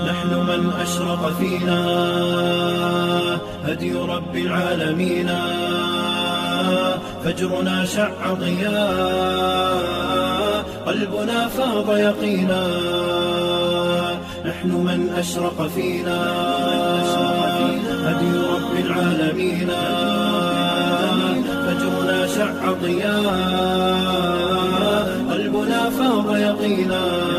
نحن من أشرق فينا هدي رب العالمين فجرنا شع ضياء قلبنا فاض يقينا نحن من أشرق فينا هدي رب العالمين فجرنا شع ضياء قلبنا فاض يقينا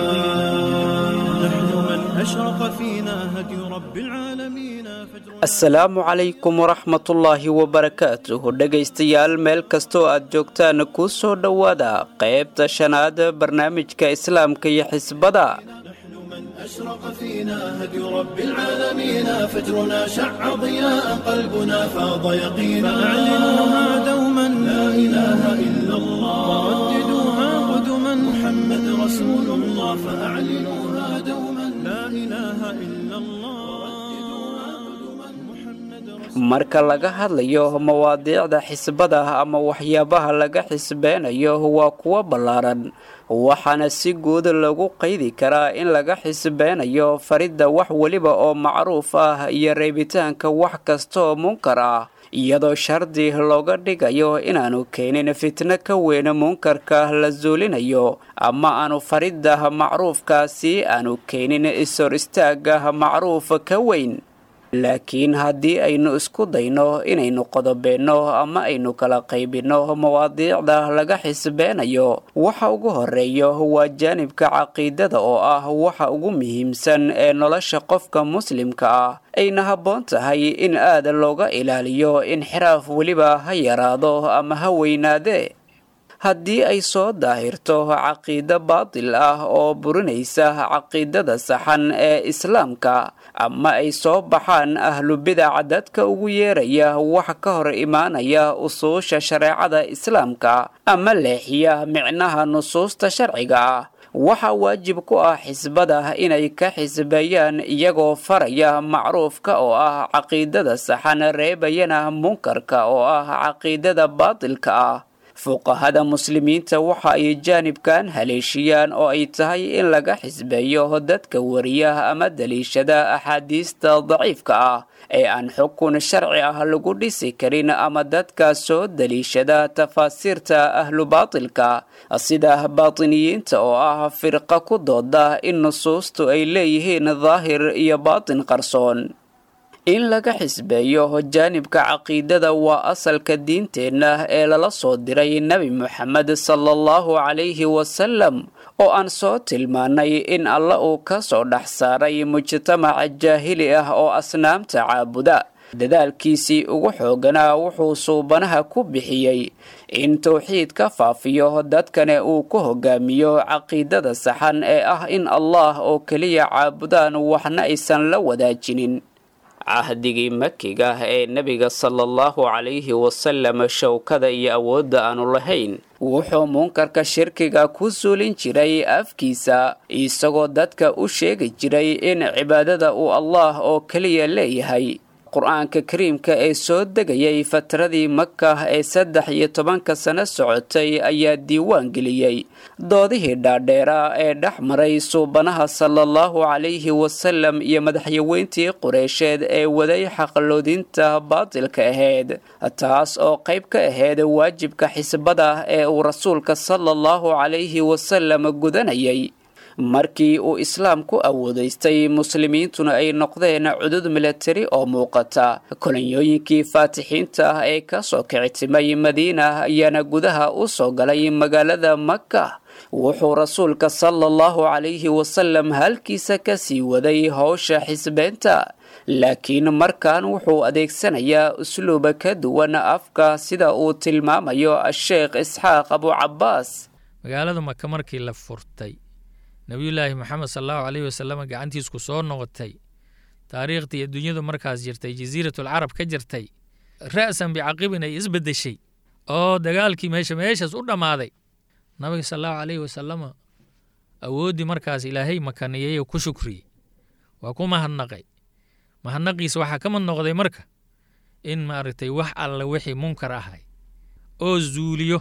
نحن من أشرق فينا هدي رب العالمين فجرنا asalaamu calaykum waraxmatullaahi wabarakaatuh dhegaystayaal meel kastoo aad joogtaan ku soo dhowaada qaybta shanaad barnaamijka islaamka iyo xisbada نحن من أشرق فينا هدي رب العالمين فجرنا شع ضياء قلبنا فاض يقينا فأعلنوها دوما لا إله إلا الله ورددوها قدما محمد رسول الله فأعلنوها دوما لا إله إلا الله ورددوها قدما محمد رسول marka laga hadlayo mawaadiicda xisbada ama waxyaabaha laga xisbeynayo waa kuwo ballaaran waxaana si guud lagu qaydi karaa in laga xisbeynayo faridda wax weliba oo macruuf ah iyo reebitaanka wax kastaoo munkar ah iyadoo shardi looga dhigayo inaanu keenin fitno ka weyn munkarka la suulinayo ama aanu faridda macruufkaasi aanu keenin ishor istaagga macruuf ka weyn laakiin haddii aynu isku dayno inaynu qodobeenno ama aynu kala qaybinno mawaadiicda laga xisbeenayo waxa ugu horeeyo waa jaanibka caqiidada oo ah waxa ugu muhiimsan ee nolosha qofka muslimka ah ayna habboon tahay in aad looga ilaaliyo inxiraaf weliba ha yaraado ama ha weynaadee haddii ay soo daahirto caqiido baatil ah oo burinaysa caqiidada saxan ee islaamka ama ay soo baxaan ahlubidac dadka ugu yeeraya wax ka hor imaanaya usuusha shareecada islaamka ama leexiya micnaha nusuusta sharciga ah waxaa waajib ku ah xisbada inay ka xisbeeyaan iyagoo faraya macruufka oo ah caqiidada saxan reebayana munkarka oo ah caqiidada baatilka ah fuqahada muslimiinta waxa ay jaanibkan haleeshiyaan oo ay tahay in laga xisbeeyo dadka wariya ama daliishada axaadiista daciifka ah ee aan xukun sharci ah lagu dhisi karin ama dadka soo daliishada tafaasiirta ahlu baatilka sida baatiniyiinta oo ah firqa ku dooda in nusuustu ay leeyihiin daahir iyo baatin qarsoon in laga xisbeeyo jaanibka caqiidada waa asalka diinteenna ee lala soo diray nebi moxamed sala allahu calayhi wasalam oo aan soo tilmaanay in alla uu ka soo dhex saaray mujtamaca jaahili ah oo asnaamta caabuda dadaalkiisii ugu xooganaa wuxuu suubanaha ku bixiyey in towxiid ka faafiyo dadkana uu ku hogaamiyo caqiidada saxan ee ah in allah oo keliya caabudaan waxna aysan la wadaajinin cahdigii makiga ee nebiga sala allahu calayhi wasalam showkada iyo awoodda aanu lahayn wuxuu munkarka shirkiga ku suulin jiray afkiisa isagoo dadka u sheegi jiray in cibaadada uu allah oo keliya leeyahay qur-aanka kariimka ee soo degayay fatradii maka ee saddex iyo tobanka sano socotay ayaa diiwaan geliyey doodihii dhaadheera ee dhex maray suubanaha sala allahu calayhi wasalam iyo madaxyaweyntii qureysheed ee waday xaqloodinta baatilka ahayd taas oo qayb ka ahayd waajibka xisbada ee uu rasuulka sala allahu calayhi wasalam gudanayay markii uu islaam ku awoodaystay muslimiintuna ay noqdeen cudud milatari oo muuqata kolonyooyinkii faatixiinta ah ee ka soo kicitimay madiina ayaana gudaha u soo galay magaalada maka wuxuu rasuulka sala allahu calayhi wasalam halkiisa ka sii waday howsha xisbeynta laakiin markan wuxuu adeegsanayaa usluuba ka duwan afka sida uu tilmaamayo asheekh isxaaq abucabaas magaalada maka markii la furtay nebiyullaahi moxamed sal allahu caleyhi wasalam gacantiisku soo noqotay taariikhdii adduunyadu markaas jirtay jasiiratul carab ka jirtay ra'san bicaqibin ay isbeddeshay oo dagaalkii meesha meeshaas u dhammaaday nabiga sal allahu caleyhi wasalama awooddii markaas ilaahay makaniyey oo ku shukriyey waa ku mahadnaqay mahadnaqiisa waxaa ka mid noqday marka in maaragtay wax alla wixii munkar ahay oo zuuliyo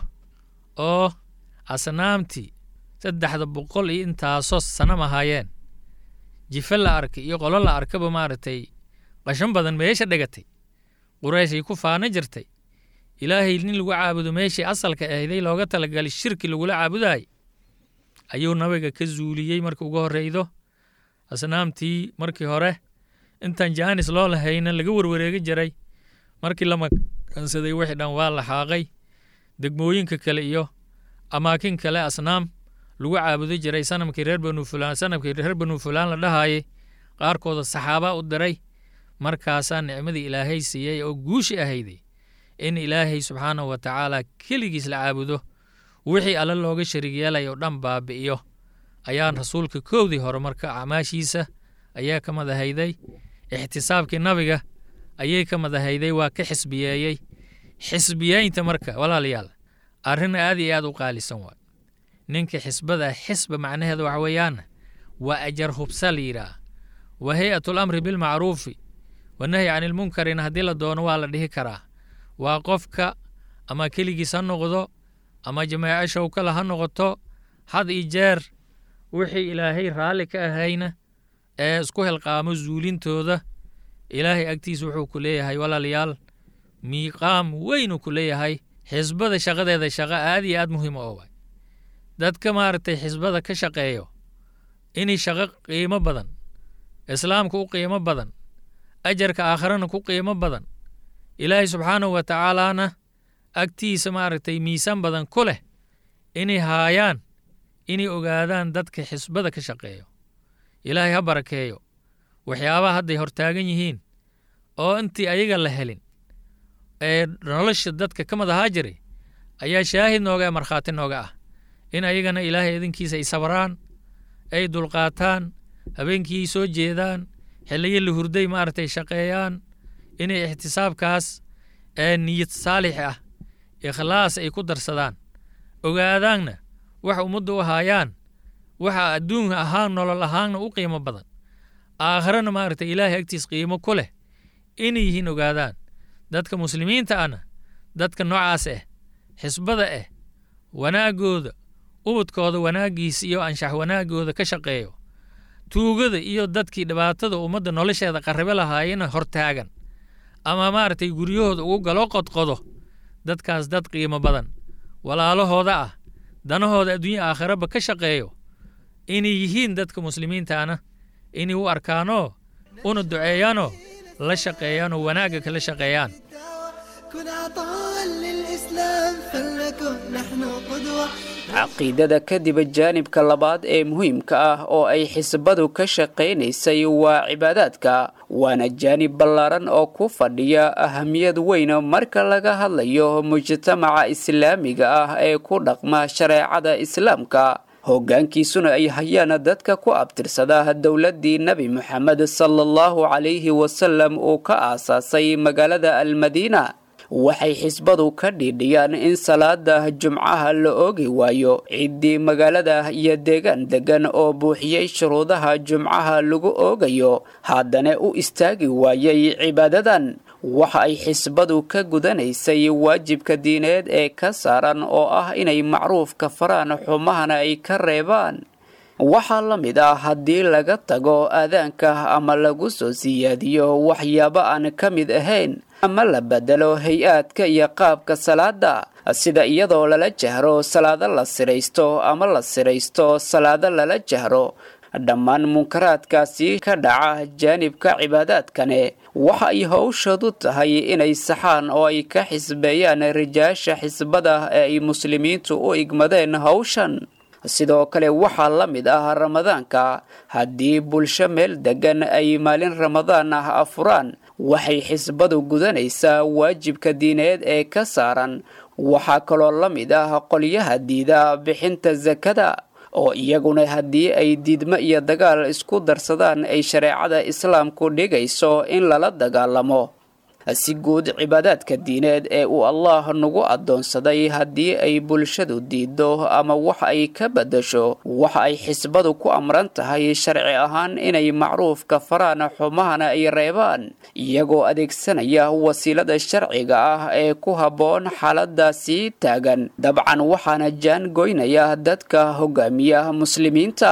oo asnaamtii saddexda boqol iyo intaasoo sanam ahaayeen jife la arkay iyo qolo la arkaba maaragtay qashan badan meesha dhegatay qurayshay ku faano jirtay ilaahay nin lagu caabudo meeshii asalka ahday looga talagalay shirki lagula caabudaayay ayuu nabiga ka zuuliyey marka ugu horreydo asnaamtii markii hore intaan jaanis loo lahayna laga warwareegi jiray markii la makansaday wixii dhan waa la xaaqay degmooyinka kale iyo amaakin kale asnaam lagu caabudi jiray sanamkii reer banu fulaan sanamkii reer banu fulaan la dhahaayay qaarkooda saxaaba u diray markaasaa nicmadii ilaahay siiyey oo guushi ahayday in ilaahay subxaanahu wa tacaala keligiis la caabudo wixii alle looga sharig yeelay oo dhan baabi'iyo ayaan rasuulka koowdii hore marka acmaashiisa ayaa ka madahayday ixtisaabkii nabiga ayay ka madahayday waa ka xisbiyeeyey xisbiyeynta marka walaalayaal arrin aad iyo aad u qaalisan waay ninka xisbada xisba macnaheeda waxa weeyaan waa ajar hubsa la yidhaah wa hay-atul amri bilmacruufi wanahyi cani ilmunkarina haddii la doono waa la dhihi karaa waa qofka ama keligiis ha noqdo ama jamaaco showkala ha noqoto had iyo jeer wixii ilaahay raalli ka ahayna ee isku helqaamo zuulintooda ilaahay agtiisa wuxuu ku leeyahay walaalayaal miiqaam weynuu ku leeyahay xisbada shaqadeeda shaqo aad iyo aad muhiim oo waay dadka maaragtay xisbada ka shaqeeyo inay shaqo qiimo badan islaamka u qiimo badan ajarka aakharana ku qiimo badan ilaahay subxaanahu wa tacaalaana agtiisa maaragtay miisaan badan ku leh inay haayaan inay ogaadaan dadka xisbada ka shaqeeyo ilaahay ha barakeeyo waxyaabaha hadday hortaagan yihiin oo intii ayaga la helin ee nolosha dadka ka madahaa jiray ayaa shaahid nooga ee markhaati nooga ah in ayagana ilaahay idinkiisa ay sabraan ay dulqaataan habeenkii soo jeedaan xilliyo la hurday maaragtay shaqeeyaan inay ixtisaabkaas ee niyad saalix ah ikhlaas ay ku darsadaan ogaadaanna waxa ummadda u haayaan waxa adduunka ahaan nolol ahaanna u qiimo badan aakharana maaragtay ilaahay agtiis qiimo ku leh inay yihiin ogaadaan dadka muslimiinta ahna dadka noocaas ah xisbada ah wanaaggooda ubadkooda wanaaggiisa iyo anshax wanaaggooda ka shaqeeyo tuugada iyo dadkii dhibaatada ummadda nolosheeda qarribe lahaayena hortaagan ama maaragtay guryahooda ugu galo qodqodo dadkaas dad qiimo badan walaalahooda ah danahooda adduunya aakhiraba ka shaqeeyo inay yihiin dadka muslimiintaana inay u arkaanoo una duceeyaanoo la shaqeeyaanoo wanaagga kala shaqeeyaan كن عطاء للإسلام فلنكن نحن قدوة caqiidada kadib jaanibka labaad ee muhiimka ah oo ay xisbadu ka shaqaynaysay waa cibaadaadka waana jaanib ballaaran oo ku fadhiya ahamiyad weyn marka laga hadlayo mujtamaca islaamiga ah ee ku dhaqma shareecada islaamka hoggaankiisuna ay hayaan dadka ku abtirsada dowladdii nebi moxamed sala allahu calayhi wasalam uu ka aasaasay magaalada almadiina waxay xisbadu ka dhiidhiyaan in salaada jumcaha la oogi waayo ciddii magaalada iyo deegaan degan oo buuxiyey shuruudaha jumcaha lagu oogayo haddana u istaagi waayey cibaadadan waxa ay xisbadu ka gudanaysay waajibka diineed ee ka saaran oo ah inay macruufka faraan xumahana ay ka reebaan waxaa la mid ah haddii laga tago aadaanka ama lagu soo siyaadiyo waxyaabo aan ka mid ahayn ama la bedelo hay-aadka iyo qaabka salaada sida iyadoo lala jahro salaado la siraysto ama la siraysto salaado lala jahro dhammaan munkaraadkaasi ka dhaca jaanibka cibaadaadkane waxa ay howshadu tahay inay saxaan oo ay ka xisbeeyaan rijaasha xisbada ee ay muslimiintu u igmadeen howshan sidoo kale waxaa la mid ah ramadaanka haddii bulsho meel degan ay maalin ramadaan ah afuraan waxay xisbadu gudanaysaa waajibka diineed ee ka saaran waxaa kaloo la mid ah qolyaha diida bixinta sakada oo iyaguna haddii ay diidmo iyo dagaal isku darsadaan ay shareecada islaamku dhigayso in lala dagaalamo si guud cibaadaadka diineed ee uu allah nagu addoonsaday haddii ay bulshadu diido ama wax ay ka beddasho waxa ay xisbadu ku amran tahay sharci ahaan inay macruufka faraan xumahana ay reebaan iyagoo adeegsanaya wasiilada sharciga ah ee ku habboon xaaladaasi taagan dabcan waxaana jaan goynaya dadka hogaamiya muslimiinta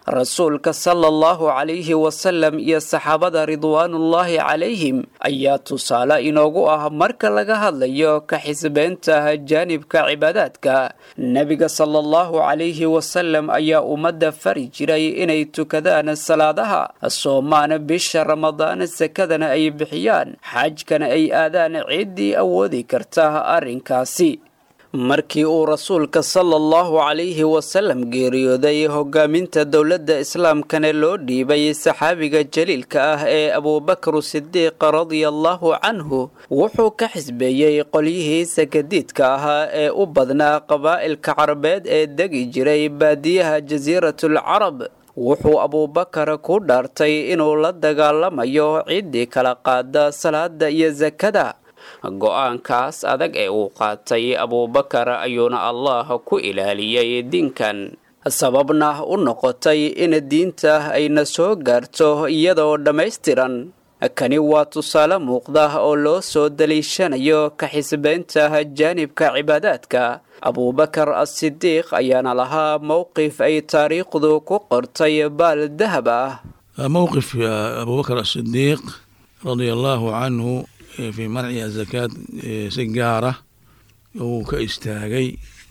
rasuulka sala allahu calayhi wasalam iyo saxaabada ridwaanullaahi calayhim ayaa tusaale inoogu ah marka laga hadlayo ka xisbeynta jaanibka cibaadaadka nebiga sala allahu calayhi wasalam ayaa ummadda fari jiray inay tukadaan salaadaha soomaan bisha ramadaan sakadana ay bixiyaan xajkana ay aadaan ciddii awoodi karta arrinkaasi markii uu rasuulka sala allahu calayhi wasalam geeriyooday hogaaminta dowladda islaamkana loo dhiibay saxaabiga jaliilka ah ee abuubakar sidiiq radiallahu canhu wuxuu ka xisbeeyey qolyihii sakadiidka ahaa ee u badnaa qabaa'ilka carabeed ee degi jiray baadiyaha jasiiratul carab wuxuu abuubakar ku dhaartay inuu la dagaalamayo ciddii kala qaada salaada iyo sakada go-aankaas adag ee uu qaatay abuubakar ayuuna allah ku ilaaliyey diinkan sababna u noqotay in diinta ayna soo gaarto iyadoo dhammaystiran kani waa tusaale muuqda oo loo soo daliishanayo ka xisbeynta jaanibka cibaadaadka abuubakar asidiiq ayaana lahaa mowqif ay taariikhdu ku qortay baal dahab ah mowqif abuubakar asidiiq radia allaahu canhu fii manci azakaad si gaara uu ka istaagay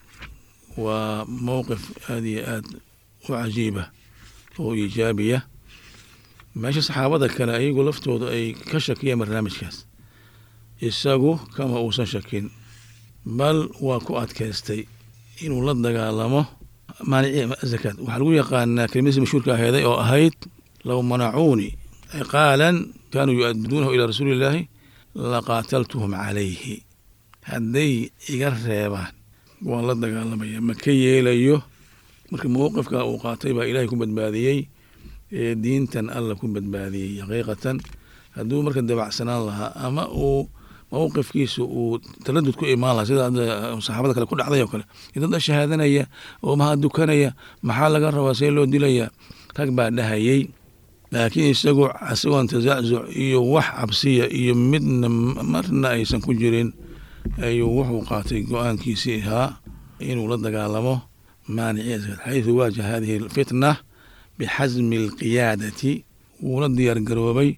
waa mowqif aada iyo aad u cajiiba oo iijaabiya meesha saxaabada kale ayagu laftooda ay ka shakiyeen barnaamijkaas isagu kama uusan shakin bal waa ku adkaystay inuu la dagaalamo maanici zakaad waxaa lagu yaqaanaa kelimadiisi mashhuurka aheeday oo ahayd low manacuuni ciqaalan kaanuu yu-adiduunahu ilaa rasuuli illaahi laqaataltuhum calayhi hadday iga reebaan waan la dagaalamaya ma ka yeelayo marka mowqifka uu qaatay baa ilaahay ku badbaadiyey ee diintan alla ku badbaadiyey xaqiiqatan hadduu marka dabacsanaan lahaa ama uu mowqifkiisa uu taladud ku imaan lahaa sida saxaabada kale ku dhacday oo kale dad shahaadanaya oo maha dukanaya maxaa laga rabaa see loo dilaya rag baa dhahayey laakiin isagu isagoon tasacuc iyo wax cabsiya iyo midna marna aysan ku jirin ayuu wuxuu qaatay go-aankiisii ahaa inuu la dagaalamo maanici xayثu waajaha hadihi اlfitna bixasmi اlqiyaadati wuuna diyaar garoobay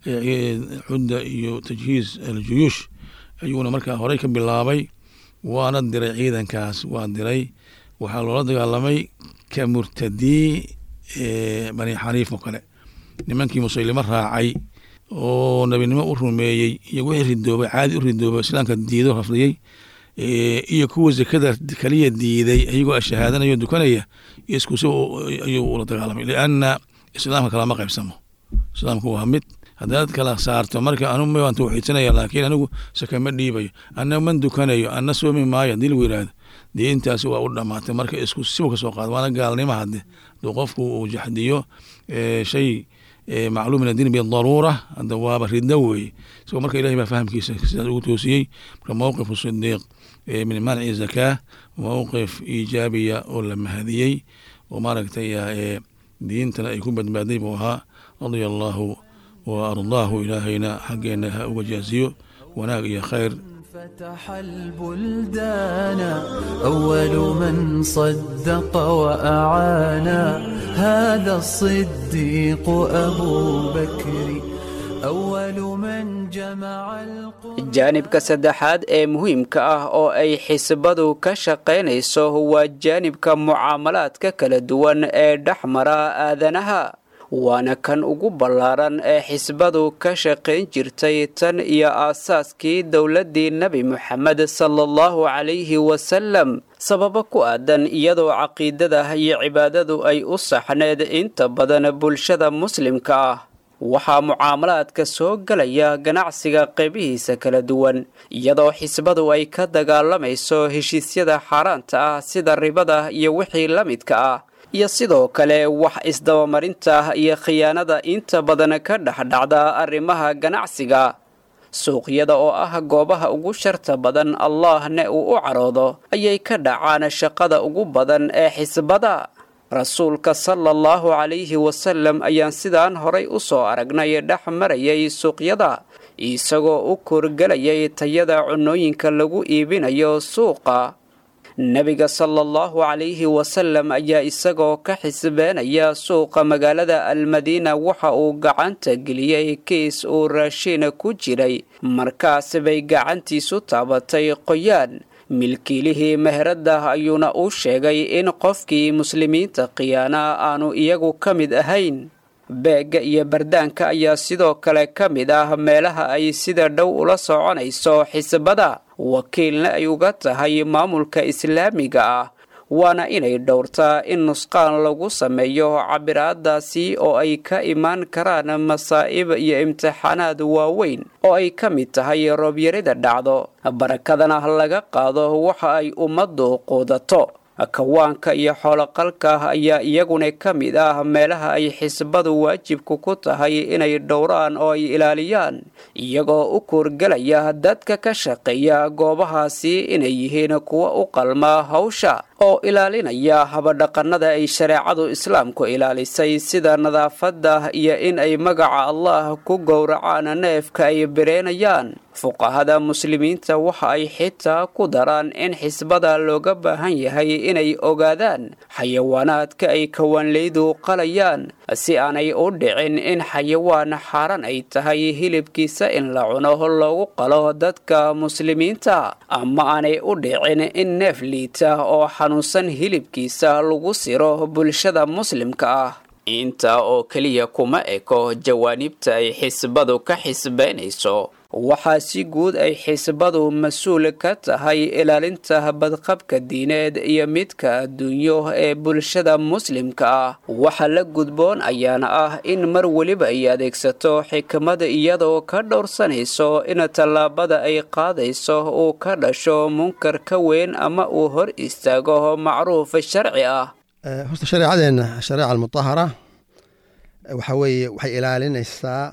cudda iyo tajhiiz aljuyuush ayuuna markaa horey ka bilaabay waana diray ciidankaas waa diray waxaa loola dagaalamay ka murtadii bani xaniif oo kale nimankii musaylimo raacay oo nebinimo u rumeeyey iyo wixii ridoobay caadi u ridoobay islaamka diido rafdiyey iyo kuwa zakada kaliya diiday ayagoo shahaadanayo dukanaya iskusi ayuu ula dagaalamay lianna islaamka kalama qaybsamo islaamku waa mid haddaad kala saarto marka anu waan tawxiidsanaya laakiin anigu sakama dhiibayo ana man dukanayo ana soomi maayo hadii lagu yihahdo dee intaas waa u dhamaatay marka isku sibu kasoo qaado waana gaalnimo hadde duu qofku uu jaxdiyo shay macluum min addiin bidaruura hadda waaba riddo weeye isagoo marka ilahay baa fahamkiisa sidaas ugu toosiyey marka mowqifu sidiiq min manci zakaa mowqif iijaabiya oo la mahadiyey oo maaragtay diintana ay ku badbaaday buu ahaa radia allaahu wa ardaahu ilaahayna xaggeena ha uga jaasiyo wanaag iyo khayr فتح البلدان أول من صدق وأعانا هذا الصديق أبو بكر أول من جمع القرآن jaanibka saddexaad ee muhiimka ah oo ay xisbadu ka shaqaynayso waa jaanibka mucaamalaadka kala duwan ee dhex mara aadanaha waana kan ugu ballaaran ee xisbadu ka shaqayn jirtay tan iyo aasaaskii dowladdii nebi moxamed sala allahu calayhi wasalam sababo ku aadan iyadoo caqiidada iyo cibaadadu ay u saxneed inta badan bulshada muslimka ah waxaa mucaamalaadka soo gelaya ganacsiga qaybihiisa kala duwan iyadoo xisbadu ay ka dagaalamayso heshiisyada xaaraanta ah sida ribada iyo wixii la midka ah iyo sidoo kale wax isdabamarinta iyo khiyaanada inta badan ka dhexdhacda arrimaha ganacsiga suuqyada oo ah goobaha ugu sharta badan allahne uu u caroodo ayay ka dhacaan shaqada ugu badan ee xisbada rasuulka sala allahu calayhi wasalam ayaan sidaan horay u soo aragnay dhex marayay suuqyada isagoo u korgelayay tayada cunooyinka lagu iibinayo suuqa nebiga sala allahu calayhi wasalam ayaa isagoo ka xisbeenaya suuqa magaalada almadiina waxa uu gacanta geliyey kiis uu raashiina ku jiray markaas bay gacantiisu taabatay qoyaan milkiilihii meherada ayuuna u sheegay in qofkii muslimiinta khiyaana aanu iyagu ka mid ahayn beegga iyo bardaanka ayaa sidoo kale ka mid ah meelaha ay sida dhow ula soconayso xisbada wakiilna ay uga tahay maamulka islaamiga ah waana inay dhowrtaa in nusqaan lagu sameeyo cabiraadaasi oo ay ka imaan karaan masaa'ib iyo imtixaanaad waaweyn oo ay ka mid tahay roobyarida dhacdo barakadana laga qaado waxa ay ummaddu quudato kawaanka iyo xooloqalka ayaa iyaguna ka mid ah meelaha ay xisbadu waajibku ku tahay inay dhowraan oo ay ilaaliyaan iyagoo u kuurgelaya dadka ka shaqeeya goobahaasi inay yihiin kuwa u qalma hawsha oo ilaalinaya habadhaqannada ay shareecadu islaamku ilaalisay sida nadaafadda iyo in ay magaca allah ku gowracaan neefka ay bireenayaan fuqahada muslimiinta waxa ay xitaa ku daraan in xisbada looga baahan yahay inay ogaadaan xayawaanaadka ay kawaanleydu qalayaan si aanay u dhicin in xayawaan xaaran ay tahay hilibkiisa in la cuno loogu qalo dadka muslimiinta ama aanay u dhicin in neef liita oo xanuunsan hilibkiisa lagu siro bulshada muslimka ah intaa oo keliya kuma eko jawaanibta ay xisbadu ka xisbeynayso waxaa si guud ay xisbadu mas-uul ka tahay ilaalinta badqabka diineed iyo midka adduunyo ee bulshada muslimka ah waxa la gudboon ayaana ah in mar weliba ay adeegsato xikmada iyadoo ka dhowrsanayso in tallaabada ay qaadayso uu ka dhasho munkar ka weyn ama uu hor istaago macruuf sharci ah horta shareecadeenna shareeca almutahara waxa weeye waxay ilaalinaysaa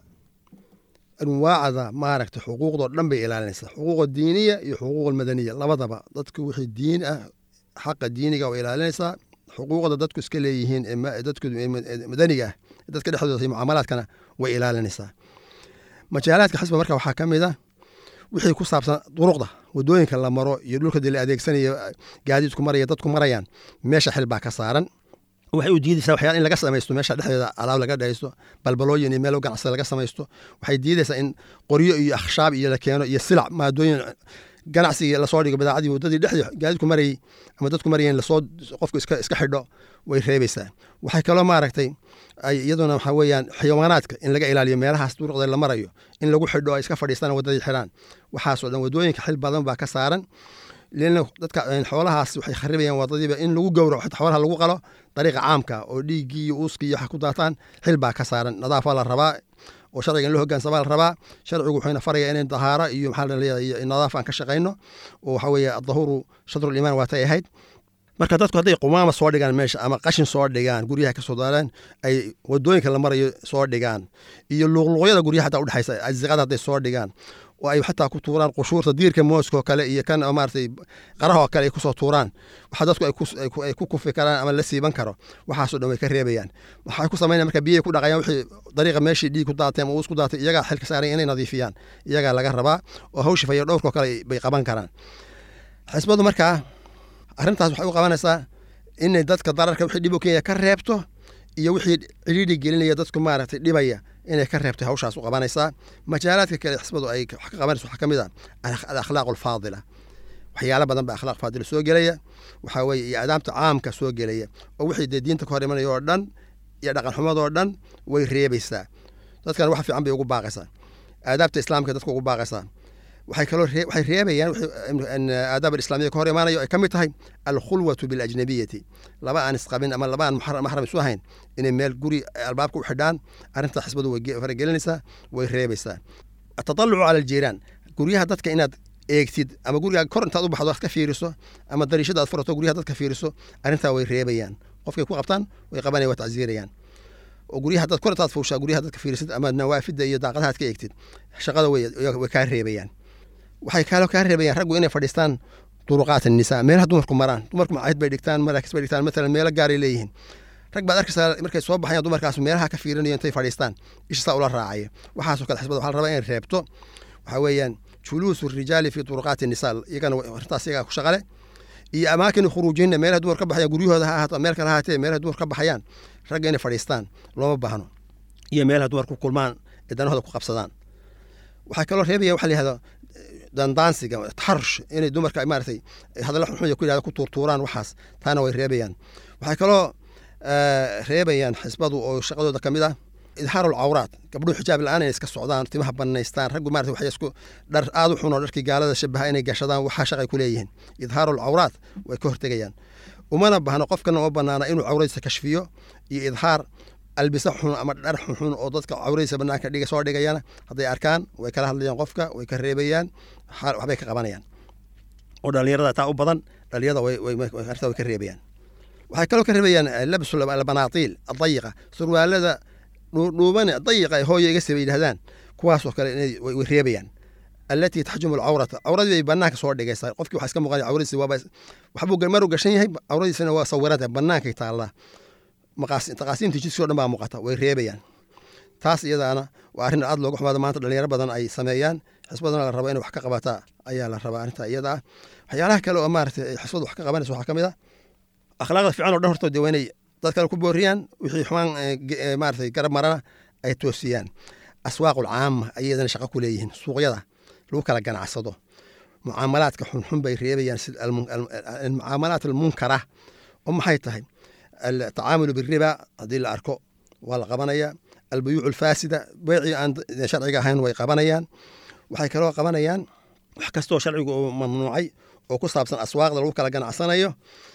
anwaacda maaragta xuquuqdoo dhan bay ilaalinaysaa xuquuqa diiniya iyo xuquuqa madaniya labadaba dadka wixii diin ah xaqa diiniga way ilaalinaysaa xuquuqda dadku iska leeyihiin dadku madaniga ah dadka dhexdooda iyo mucaamalaadkana way ilaalinaysaa majaalaadka xisba marka waxaa ka mid a wixii ku saabsan duruqda wadooyinka la maro iyo dhulka dee la adeegsanayo gaadiidku maraya dadku marayaan meesha xil baa ka saaran waxay u diidaysaa waxyaala in laga samaysto meesha dhexdeeda alaab laga dhaysto balbalooyin iyo meel ganacsi laga samaysto waxay diidaysaa in qoryo iyo akhshaab iyo la keeno iyo silac maadooyin ganacsigii lasoo dhigo badaacadii waddadii dhexdii gaadiidku marayay ama dadku marayeen lasoo qofku iska iska xidho way reebaysaa waxay kaloo maaragtay ay iyaduna waxaa weeyaan xayawaanaadka in laga ilaaliyo meelahaas duruqda la marayo in lagu xidho ay iska fadhiistaan waddadii xidhaan waxaasoo dhan waddooyinka xil badan baa ka saaran lana dadka xoolahaas waxay kharibayaan wadadiiba in lagu gowraco xita xoolaha lagu qalo dariiqa caamka oo dhiiggii iyo uuskii iyo waxa ku daataan xil baa ka saaran nadaafa la rabaa oo sharciga in loo hogaansama la rabaa sharcigu wuxuuna faraya inay dahaaro iyo maxaa la leeyahay nadaaf aan ka shaqayno oo waxa weeye adahuru shadrul iimaan waatay ahayd marka dadku hadday qumaama soo dhigaan meesha ama qashin soo dhigaan guryaha ka soo daaraan ay wadooyinka la marayo soo dhigaan iyo luuqluuqyada guryaha hataa udhexaysa asiqada hadday soo dhigaan oo ay xataa ku tuuraan qushuurta diirka mooskoo kale iyo kan maaragtay qarahoo kale ay kusoo tuuraan waxa dadku ay ku kufi karaan ama la siiban karo waxaasoo dhan way ka reebayaan waxay ku samaynayan marka biyay ku dhaqayaan wixii dariiqa meeshii dhiig ku daatay ama uus ku daatay iyagaa xilka saaran inay nadiifiyaan iyagaa laga rabaa oo hawshi fayo dhowrkoo kale bay qaban karaan xisbadu markaa arrintaas waxay u qabanaysaa inay dadka dararka wixii dhib u kenya ka reebto iyo wixii cidhiidhi gelinaya dadku maaragtay dhibaya inay ka reebtay hawshaas u qabanaysaa majaalaadka kale xisbadu ay wax ka qabanayso waxaa ka mid ah alakhlaaq alfaadila waxyaalo badan baa akhlaaq faadila soo gelaya waxaa weeye iyo adaabta caamka soo gelaya oo wixii dee diinta ka hor imanaya oo dhan iyo dhaqan xumadoo dhan way reebaysaa dadkan wax fiican bay ugu baaqaysaa aadaabta islaamka dadka ugu baaqaysaa waxay kaloo waxay reebayaan aadaab alislamiya ka hor imaanayo ay ka mid tahay alkhulwatu bilajnabiyati laba aan isqabin ama laba aan maxram isu ahayn inay meel guri albaabka u xidhaan arrinta xisbadu way faragelinaysaa way reebaysaa atatalucu cala aljiiraan guryaha dadka inaad eegtid ama gurigaa kor intaad u baxdo aad ka fiiriso ama dariishada aad furato guryaha dadka fiiriso arrintaa way reebayaan qofkay ku qabtaan way qabanaya waa tacsiirayaan oo guryaha dad kor intaad fuushaa guryaha dadka fiirisid ama nawaafida iyo daaqadaha ad ka eegtid shaqada way kaa reebayaan waxay kaloo kaa reebayaan raggu inay fadhiistaan duruqaat annisaa meelaha dumarku maraan dumarku macahid bay dhigtaan maraakis bay dhigtaan matalan meelo gaaray leeyihiin rag baad arkaysaa markay soo baxayaan dumarkaas meelaha ka fiirinayo intay fadhiistaan isha saa ula raacaya waxaasoo kale xisbada waxaa la rabaa inay reebto waxaa weeyaan juluusu rijaali fi duruqaati nisaa iyagana arrintaas iyagaa ku shaqale iyo amaakini khuruujinna meelaha dumar ka baxayaan guryahooda ha ahaato meel kale ha ahaatee meelaha dumar ka baxayaan ragga inay fadhiistaan looma baahno iyo meelaha dumar ku kulmaan ee danahooda ku qabsadaan waxaa kaloo reebaya waxa la yihahda dandaansiga taxarush inay dumarka maaratay hadalla xunxun ku yihahda ku tuurtuuraan waxaas taana way reebayaan waxay kaloo reebayaan xisbadu oo shaqadooda ka mid ah idhaaru lcawraat gabdhuhu xijaab la-aan inay iska socdaan timaha banaystaan raggu maarata waxay isku dhar aada u xun oo dharkii gaalada shabaha inay gashadaan waxaa shaqay ku leeyihiin idhaaru lcawraat way ka hortegayaan umana bahno qofkana uma banaana inuu cawradiisa kashfiyo iyo idhaar albisa xun ama dhar xunxun oo dadka cawradiisa banaanka dhiga soo dhigayana hadday arkaan way kala hadlayaan qofka way ka reebayaan waxbay ka qabanayaan oo dhalinyarada taa u badan dhalinyarada arrintaa way ka reebayaan waxay kaloo ka reebayaan labsu albanaatiil adayiqa surwaalada dhuuban dayiqa hooya iga siba yidhahdaan kuwaasoo kale way reebayaan allatii taxjumu alcawrata cawradii bay banaanka soo dhigaysaa qofkii waxa iska muuqanaya cawradiisa waaba waxbuu maruu gashan yahay cawradiisana waa sawiranta bannaankay taallaa taqaasiimta jidkii o dhan baa muuqata way reebayaan taas iyadaana waa arrin aad looga xumaado maanta dhalinyaro badan ay sameeyaan xisbadana la rabo inay wax ka qabataa ayaa la rabaa arrinta iyada ah waxyaalaha kale oo maarata xisbadu wax ka qabanaysa waxaa ka mid ah akhlaaqda fiican oo dhan hortooda waa inay dad kale ku booriyaan wixii xumaan maarata garab marana ay toosiyaan aswaaqul caama ayadana shaqo ku leeyihiin suuqyada lagu kala ganacsado mucaamalaadka xunxun bay reebayaan mucaamalaat almunkara oo maxay tahay atacaamulu biriba haddii la arko waa la qabanaya albuyuuc alfaasida beecii aan sharciga ahayn way qabanayaan waxay kaloo qabanayaan wax kastoo sharcigu uu mamnuucay oo ku saabsan aswaaqda lagu kala ganacsanayo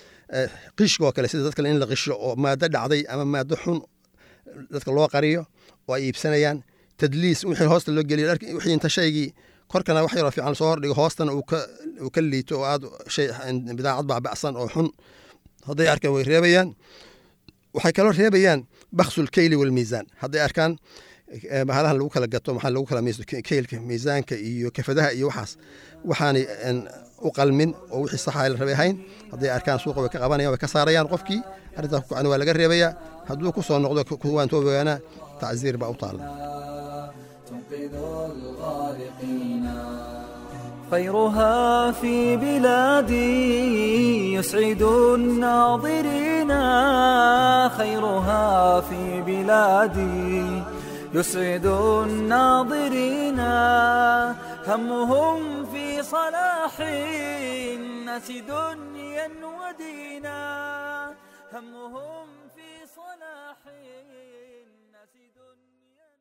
qishkoo kale sida dadkale in la qisho oo maado dhacday ama maado xun dadka loo qariyo oo ay iibsanayaan tadliis wixii hoosta loo geliyo wixii inta shaygii korkana wax yaroo fiican soo hordhigo hoostana uu ka liito oo aad shay bidaacad baaba'san oo xun hadday arkaan way reebayaan waxay kaloo reebayaan baksu lkeyli walmiisaan hadday arkaan bahalahan lagu kala gato maxaa lagu kala miiso keylka miisaanka iyo kafadaha iyo waxaas waxaanay u qalmin oo wixii saxa la rabay ahayn hadday arkaan suuqa way ka qabanayaan way ka saarayaan qofkii arrintaas ku waa laga reebayaa hadduu ku soo noqdo kuwaan toobogaana tacziir baa u taalla خيرها في بلادي يسعد الناظرين خيرها في بلادي يسعد الناظرين همهم في صلاح الناس دنيا ودينا همهم في صلاح الناس دنيا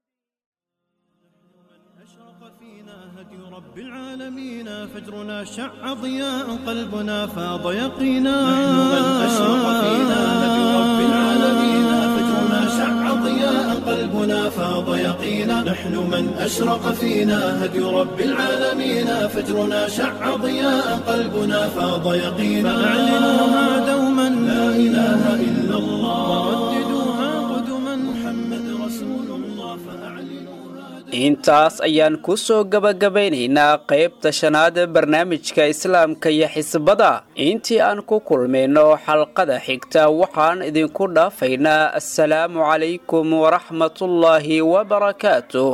أشرق فينا هدي رب العالمين فجرنا شع ضياء قلبنا فاض يقينا نحن من أشرق فينا هدي رب العالمين فجرنا شع ضياء قلبنا فاض يقينا نحن من أشرق فينا هدي رب العالمين فجرنا شع ضياء قلبنا فاض يقينا فأعلنوها دوما لا إله إلا الله ورددوها قدما محمد رسول الله فأعلنوها intaas ayaan ku soo gabagabaynaynaa qaybta shanaad barnaamijka islaamka iyo xisbada intii aan ku kulmayno xalqada xigta waxaan idinku dhaafaynaa assalaamu calaykum waraxmatullaahi wabarakaatuh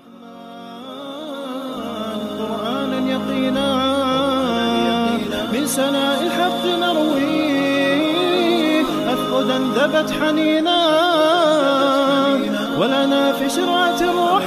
قرآنا يقينا من سناء الحق نرويه أفقدا ذبت حنينا ولنا في شرعة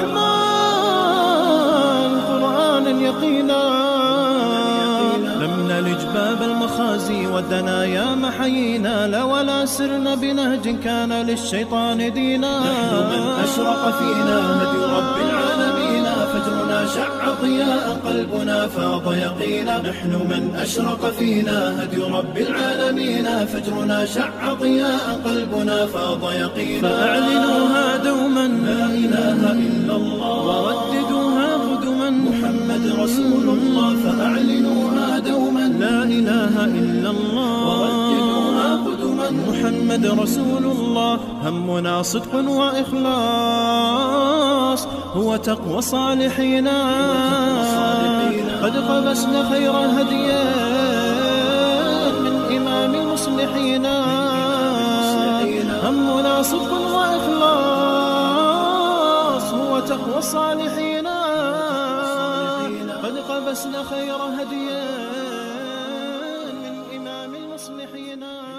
الرحمن قرآنا يقينا لم نلج باب المخازي والدنايا محيينا لا ولا سرنا بنهج كان للشيطان دينا نحن من أشرق فينا هدي رب العالمين فجرنا شع ضياء قلبنا فاض يقينا نحن من أشرق فينا هدي رب العالمين فجرنا شع ضياء قلبنا فاض يقينا فأعلنوها دوما لا إله إلا الله ورددوها قدما محمد رسول الله فأعلنوها دوما لا إله إلا الله ورددوها قدما محمد رسول الله همنا صدق وإخلاص هو تقوى صالحين قد قبسنا خير هديان من إمام المصلحين همنا صدق وإخلاص هو تقوى الصالحين قد قبسنا خير هديان من واصمح ينال